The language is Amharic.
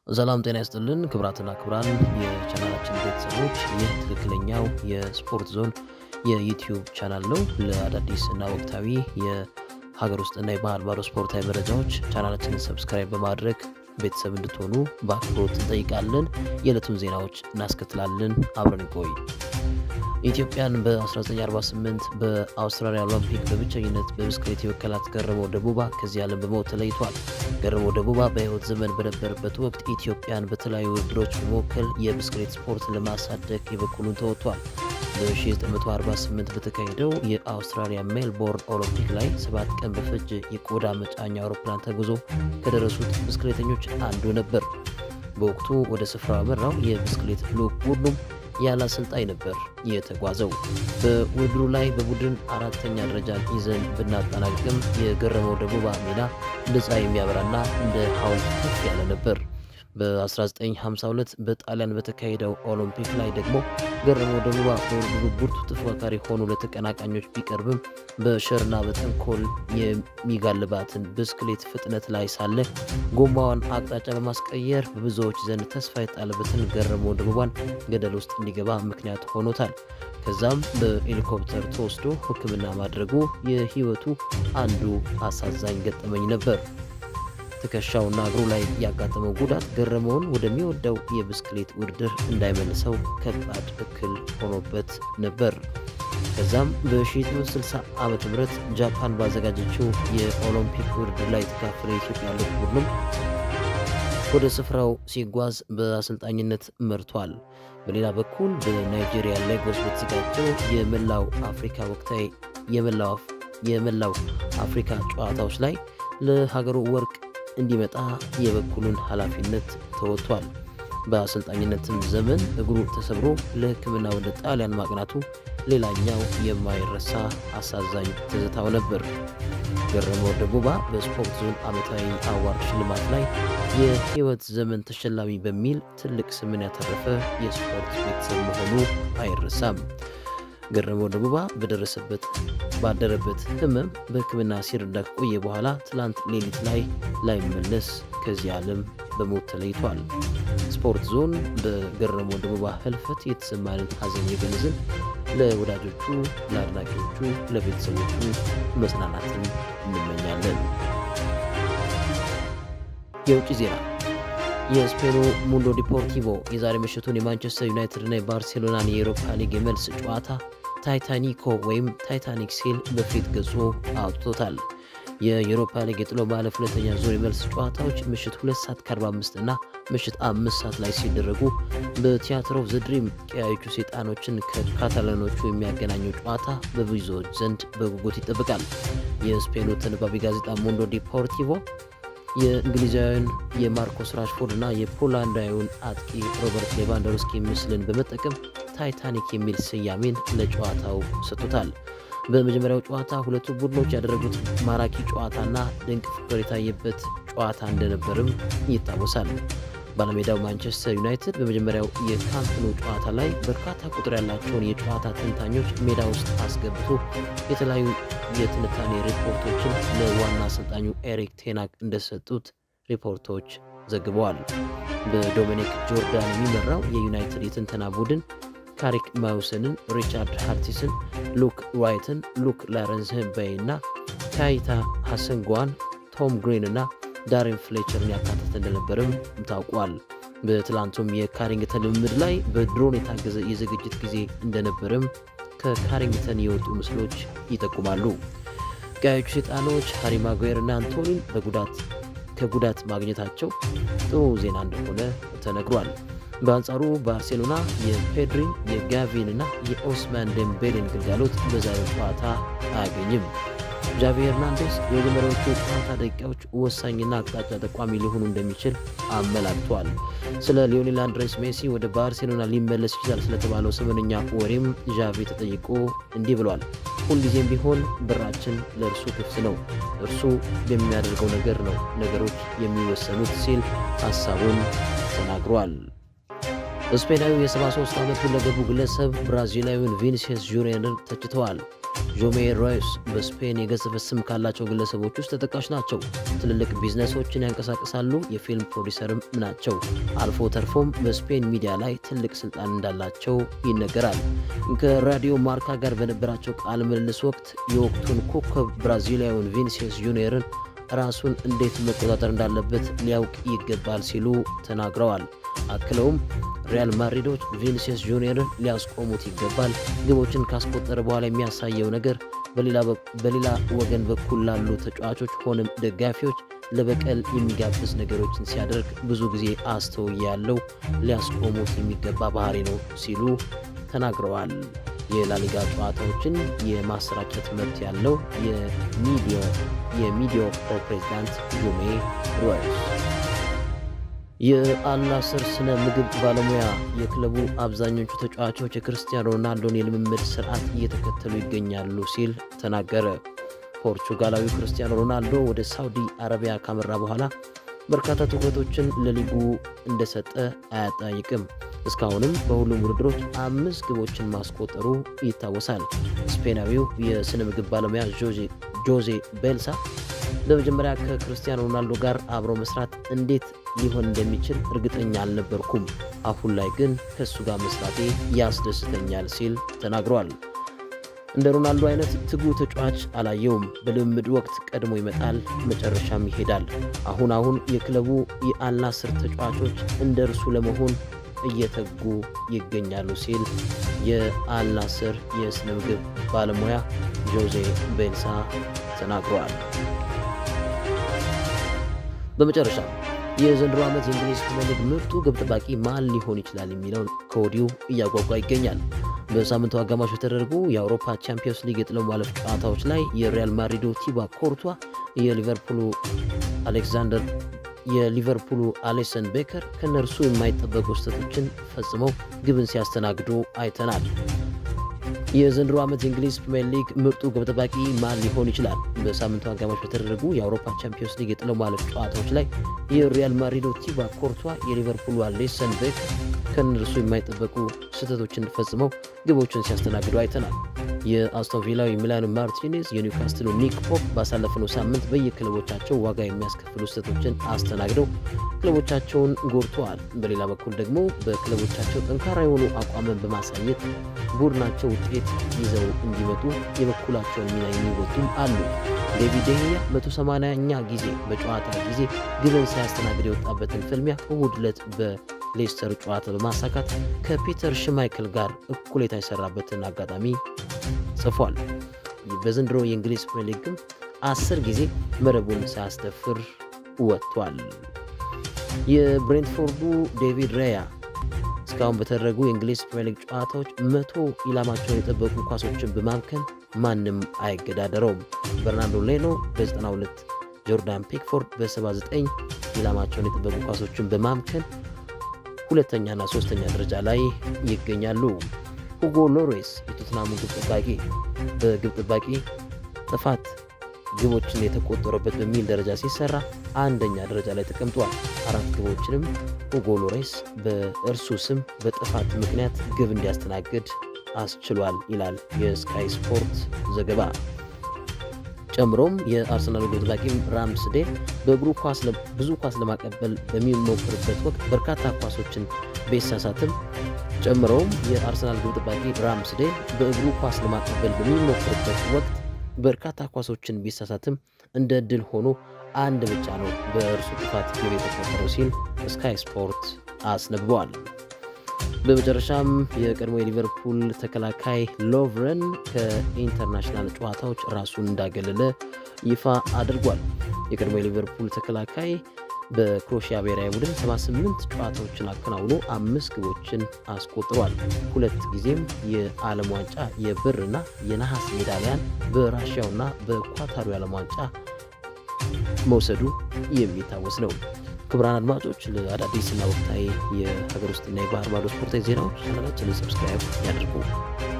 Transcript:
ሰላም ጤና ይስጥልን ክብራትና ክብራን የቻናላችን ቤተሰቦች፣ ይህ ትክክለኛው የስፖርት ዞን የዩቲዩብ ቻናል ነው። ለአዳዲስ እና ወቅታዊ የሀገር ውስጥና የባህር ማዶ ስፖርታዊ መረጃዎች ቻናላችንን ሰብስክራይብ በማድረግ ቤተሰብ እንድትሆኑ በአክብሮት እንጠይቃለን። የዕለቱን ዜናዎች እናስከትላለን። አብረን ቆይ ኢትዮጵያን በ1948 በአውስትራሊያ ኦሎምፒክ በብቸኝነት በብስክሌት የወከላት ገረመው ደቡባ ከዚህ ዓለም በሞት ተለይቷል። ገረመው ደቡባ በሕይወት ዘመን በነበረበት ወቅት ኢትዮጵያን በተለያዩ ውድድሮች በመወከል የብስክሌት ስፖርት ለማሳደግ የበኩሉን ተወጥቷል። በ1948 በተካሄደው የአውስትራሊያ ሜልቦርን ኦሎምፒክ ላይ ሰባት ቀን በፈጀ የቆዳ መጫኛ አውሮፕላን ተጉዞ ከደረሱት ብስክሌተኞች አንዱ ነበር። በወቅቱ ወደ ስፍራው ያመራው የብስክሌት ልዑክ ቡድኑም ያለ አሰልጣኝ ነበር የተጓዘው። በውድድሩ ላይ በቡድን አራተኛ ደረጃን ይዘን ብናጠናቅቅም የገረመው ደቡባ ሚና እንደ ፀሐይ የሚያበራና እንደ ሐውልት ከፍ ያለ ነበር። በ1952 በጣሊያን በተካሄደው ኦሎምፒክ ላይ ደግሞ ገረመው ደቡባ በውድድሩ ብርቱ ተፎካካሪ ሆኖ ለተቀናቃኞች ቢቀርብም በሸርና በተንኮል የሚጋልባትን ብስክሌት ፍጥነት ላይ ሳለ ጎማዋን አቅጣጫ በማስቀየር በብዙዎች ዘንድ ተስፋ የጣለበትን ገረመው ደቡባን ገደል ውስጥ እንዲገባ ምክንያት ሆኖታል። ከዛም በሄሊኮፕተር ተወስዶ ሕክምና ማድረጉ የህይወቱ አንዱ አሳዛኝ ገጠመኝ ነበር። ትከሻውና እግሩ ላይ ያጋጠመው ጉዳት ገረመውን ወደሚወደው የብስክሌት ውድድር እንዳይመልሰው ከባድ እክል ሆኖበት ነበር። ከዛም በ1960 ዓ ም ጃፓን ባዘጋጀችው የኦሎምፒክ ውድድር ላይ የተካፈለ የኢትዮጵያ ልዑክ ቡድንም ወደ ስፍራው ሲጓዝ በአሰልጣኝነት መርቷል። በሌላ በኩል በናይጄሪያ ሌጎስ በተዘጋጀው የመላው አፍሪካ ወቅታዊ የመላው አፍሪካ ጨዋታዎች ላይ ለሀገሩ ወርቅ እንዲመጣ የበኩሉን ኃላፊነት ተወጥቷል። በአሰልጣኝነትም ዘመን እግሩ ተሰብሮ ለሕክምና ወደ ጣሊያን ማቅናቱ ሌላኛው የማይረሳ አሳዛኝ ትዝታው ነበር። ገረመው ደቡባ በስፖርት ዞን ዓመታዊ አዋርድ ሽልማት ላይ የህይወት ዘመን ተሸላሚ በሚል ትልቅ ስምን ያተረፈ የስፖርት ቤተሰብ መሆኑ አይረሳም። ገረመው ደቡባ በደረሰበት ባደረበት ህመም በሕክምና ሲረዳ ከቆየ በኋላ ትላንት ሌሊት ላይ ላይመለስ ከዚህ ዓለም በሞት ተለይቷል። ስፖርት ዞን በገረመው ደቡባ ህልፈት የተሰማንን ሐዘን የገለጽን ለወዳጆቹ፣ ለአድናቂዎቹ፣ ለቤተሰቦቹ መጽናናትን እንመኛለን። የውጭ ዜና የስፔኑ ሙንዶ ዲፖርቲቮ የዛሬ ምሽቱን የማንቸስተር ዩናይትድ እና የባርሴሎናን የኤሮፓ ሊግ የመልስ ጨዋታ ታይታኒኮ ወይም ታይታኒክ ሲል በፊት ገጹ አውጥቶታል። የዩሮፓ ሊግ የጥሎ ማለፍ ሁለተኛ ዙር የመልስ ጨዋታዎች ምሽት 2 ሰዓት ከ45 እና ምሽት 5 ሰዓት ላይ ሲደረጉ በቲያትር ኦፍ ዘ ድሪም ቀያዮቹ ሰይጣኖችን ከካታላኖቹ የሚያገናኘው ጨዋታ በብዙዎች ዘንድ በጉጉት ይጠብቃል። የስፔኑ ተነባቢ ጋዜጣ ሙንዶ ዲፖርቲቮ የእንግሊዛዊውን የማርኮስ ራሽፎርድ እና የፖላንዳዊውን አጥቂ ሮበርት ሌቫንዶቭስኪ ምስልን በመጠቀም ታይታኒክ የሚል ስያሜን ለጨዋታው ሰጥቶታል። በመጀመሪያው ጨዋታ ሁለቱ ቡድኖች ያደረጉት ማራኪ ጨዋታና ድንቅ ፍቅር የታየበት ጨዋታ እንደነበርም ይታወሳል። ባለሜዳው ማንቸስተር ዩናይትድ በመጀመሪያው የካምፕ ኑ ጨዋታ ላይ በርካታ ቁጥር ያላቸውን የጨዋታ ተንታኞች ሜዳ ውስጥ አስገብቶ የተለያዩ የትንታኔ ሪፖርቶችን ለዋና አሰልጣኙ ኤሪክ ቴናግ እንደሰጡት ሪፖርቶች ዘግበዋል። በዶሚኒክ ጆርዳን የሚመራው የዩናይትድ የትንተና ቡድን ካሪክ ማውሰንን፣ ሪቻርድ ሃርቲስን፣ ሉክ ራይትን፣ ሉክ ላረንስ በይ እና ካይታ ሐሰንጓን፣ ቶም ግሪን እና ዳሪን ፍሌቸርን ያካተተ እንደነበርም ታውቋል። በትላንቱም የካሪንግተን ልምምድ ላይ በድሮን የታገዘ የዝግጅት ጊዜ እንደነበርም ከካሪንግተን የወጡ ምስሎች ይጠቁማሉ። ቀያዮቹ ሰይጣኖች ሃሪ ማጓየር እና አንቶኒን በጉዳት ከጉዳት ማግኘታቸው ጥሩ ዜና እንደሆነ ተነግሯል። በአንጻሩ ባርሴሎና የፔድሪን የጋቪን እና የኦስማን ደምቤሌን ግልጋሎት በዛሬው ጨዋታ አያገኝም። ጃቪ ሄርናንዴስ የመጀመሪያዎቹ ጨዋታ ደቂቃዎች ወሳኝና አቅጣጫ ጠቋሚ ሊሆኑ እንደሚችል አመላክቷል። ስለ ሊዮኔል አንድሬስ ሜሲ ወደ ባርሴሎና ሊመለስ ይችላል ስለተባለው ሰሞነኛ ወሬም ዣቪ ተጠይቆ እንዲህ ብሏል። ሁልጊዜም ቢሆን በራችን ለእርሱ ክፍት ነው። እርሱ በሚያደርገው ነገር ነው ነገሮች የሚወሰኑት ሲል ሀሳቡን ተናግሯል። ስፔናዊ የ73 ዓመት ሁለገቡ ግለሰብ ብራዚላዊውን ቪኒሲየስ ጁኒየርን ተችተዋል። ዦሜ ሮይስ በስፔን የገዘፈ ስም ካላቸው ግለሰቦች ውስጥ ተጠቃሽ ናቸው። ትልልቅ ቢዝነሶችን ያንቀሳቅሳሉ። የፊልም ፕሮዲሰርም ናቸው። አልፎ ተርፎም በስፔን ሚዲያ ላይ ትልቅ ስልጣን እንዳላቸው ይነገራል። ከራዲዮ ማርካ ጋር በነበራቸው ቃለ ምልልስ ወቅት የወቅቱን ኮከብ ብራዚሊያዊውን ቪኒሲየስ ጁኒየርን ራሱን እንዴት መቆጣጠር እንዳለበት ሊያውቅ ይገባል ሲሉ ተናግረዋል። አክለውም ሪያል ማድሪዶች ቪኒሲየስ ጁኒየርን ሊያስቆሙት ይገባል። ግቦችን ካስቆጠረ በኋላ የሚያሳየው ነገር በሌላ ወገን በኩል ላሉ ተጫዋቾች ሆነም ደጋፊዎች ለበቀል የሚጋብዝ ነገሮችን ሲያደርግ ብዙ ጊዜ አስተውያለሁ። ሊያስቆሙት የሚገባ ባህሪ ነው ሲሉ ተናግረዋል። የላሊጋ ጨዋታዎችን የማሰራጨት መብት ያለው የሚዲያው ፕሬዚዳንት ጁሜ ሮይስ የአልናስር ስነ ምግብ ባለሙያ የክለቡ አብዛኞቹ ተጫዋቾች የክርስቲያኖ ሮናልዶን የልምምድ ስርዓት እየተከተሉ ይገኛሉ ሲል ተናገረ። ፖርቹጋላዊው ክርስቲያኖ ሮናልዶ ወደ ሳውዲ አረቢያ ካመራ በኋላ በርካታ ትኩረቶችን ለሊጉ እንደሰጠ አያጠይቅም። እስካሁንም በሁሉም ውድድሮች አምስት ግቦችን ማስቆጠሩ ይታወሳል። ስፔናዊው የስነ ምግብ ባለሙያ ጆዜ ቤልሳ በመጀመሪያ ከክርስቲያኖ ሮናልዶ ጋር አብሮ መስራት እንዴት ሊሆን እንደሚችል እርግጠኛ አልነበርኩም። አሁን ላይ ግን ከእሱ ጋር መስራቴ ያስደስተኛል ሲል ተናግሯል። እንደ ሮናልዶ አይነት ትጉ ተጫዋች አላየውም። በልምምድ ወቅት ቀድሞ ይመጣል፣ መጨረሻም ይሄዳል። አሁን አሁን የክለቡ የአልናስር ተጫዋቾች እንደ እርሱ ለመሆን እየተጉ ይገኛሉ ሲል የአልናስር የስነ ምግብ ባለሙያ ጆዜ ቤልሳ ተናግረዋል። በመጨረሻ የዘንድሮ ዓመት የእንግሊዝ ፕሪሚየር ሊግ ምርጡ ግብ ጠባቂ ማን ሊሆን ይችላል የሚለውን ከወዲሁ እያጓጓ ይገኛል። በሳምንቱ አጋማሽ በተደረጉ የአውሮፓ ቻምፒዮንስ ሊግ የጥሎ ማለፍ ጨዋታዎች ላይ የሪያል ማድሪዱ ቲባ ኮርቷ፣ የሊቨርፑሉ አሌክዛንደር የሊቨርፑሉ አሌሰን ቤከር ከነርሱ የማይጠበቁ ስህተቶችን ፈጽመው ግብን ሲያስተናግዱ አይተናል። የዘንድሮ ዓመት የእንግሊዝ ፕሪምየር ሊግ ምርጡ ግብ ጠባቂ ማን ሊሆን ይችላል? በሳምንቱ አጋማሽ በተደረጉ የአውሮፓ ቻምፒዮንስ ሊግ የጥሎ ማለፍ ጨዋታዎች ላይ የሪያል ማድሪዶ ቲባ ኮርቷ፣ የሊቨርፑሉ አሌሰን ቤከር ከእነርሱ የማይጠበቁ ስህተቶችን ፈጽመው ግቦችን ሲያስተናግዱ አይተናል። የአስቶን ቪላው የሚላኑ ማርቲኔዝ፣ የኒውካስትሉ ኒክ ፖፕ ባሳለፍነው ሳምንት በየክለቦቻቸው ዋጋ የሚያስከፍሉ ስህተቶችን አስተናግደው ክለቦቻቸውን ጎድተዋል። በሌላ በኩል ደግሞ በክለቦቻቸው ጠንካራ የሆኑ አቋምን በማሳየት ቡድናቸው ውጤት ይዘው እንዲመጡ የበኩላቸውን ሚና የሚወጡም አሉ። ዴቪድ ደህያ 180ኛ ጊዜ በጨዋታ ጊዜ ግብን ሳያስተናግድ የወጣበትን ፍልሚያ እሁድ ዕለት በሌስተር ጨዋታ በማሳካት ከፒተር ሽማይክል ጋር እኩሌታ የሰራበትን አጋጣሚ ጽፏል። በዘንድሮ የእንግሊዝ ፕሪሚየር ሊግም አስር ጊዜ መረቡን ሳያስደፍር ወጥቷል። የብሬንትፎርዱ ዴቪድ ራያ እስካሁን በተደረጉ የእንግሊዝ ፕሪሚየር ሊግ ጨዋታዎች መቶ ኢላማቸውን የጠበቁ ኳሶችን በማምከን ማንም አይገዳደረውም። በርናርዶ ሌኖ በ92፣ ጆርዳን ፒክፎርድ በ79 ኢላማቸውን የጠበቁ ኳሶችን በማምከን ሁለተኛና ሶስተኛ ደረጃ ላይ ይገኛሉ። ሁጎ ሎሬስ የቶትናሙ ግብ ጠባቂ በግብ ጠባቂ ጥፋት ግቦችን የተቆጠረበት በሚል ደረጃ ሲሰራ አንደኛ ደረጃ ላይ ተቀምጧል። አራት ግቦችንም ሁጎ ሎሬስ በእርሱ ስም በጥፋት ምክንያት ግብ እንዲያስተናግድ አስችሏል ይላል የስካይ ስፖርት ዘገባ። ጨምሮም የአርሰናል ግብ ጠባቂም ራምስዴል በእግሩ ብዙ ኳስ ለማቀበል በሚሞክርበት ወቅት በርካታ ኳሶችን ቢሳሳትም ጨምሮም የአርሰናል ግብ ጠባቂ ራምስዴል በእግሩ ኳስ ለማቀበል በሚሞክርበት ወቅት በርካታ ኳሶችን ቢሳሳትም እንደ ድል ሆኖ አንድ ብቻ ነው በእርሱ ጥፋት ግብ የተቆጠረው ሲል ስካይ ስፖርት አስነብበዋል። በመጨረሻም የቀድሞ የሊቨርፑል ተከላካይ ሎቭረን ከኢንተርናሽናል ጨዋታዎች ራሱን እንዳገለለ ይፋ አድርጓል። የቀድሞ የሊቨርፑል ተከላካይ በክሮሺያ ብሔራዊ ቡድን 78 ጨዋታዎችን አከናውኖ አምስት ግቦችን አስቆጥሯል። ሁለት ጊዜም የዓለም ዋንጫ የብርና የነሐስ ሜዳሊያን በራሽያውና በኳታሩ የዓለም ዋንጫ መውሰዱ የሚታወስ ነው። ክቡራን አድማጮች ለአዳዲስና ወቅታዊ የሀገር ውስጥና የባህር ማዶ ስፖርታዊ ዜናዎች ቻናላችንን ሰብስክራይብ ያድርጉ።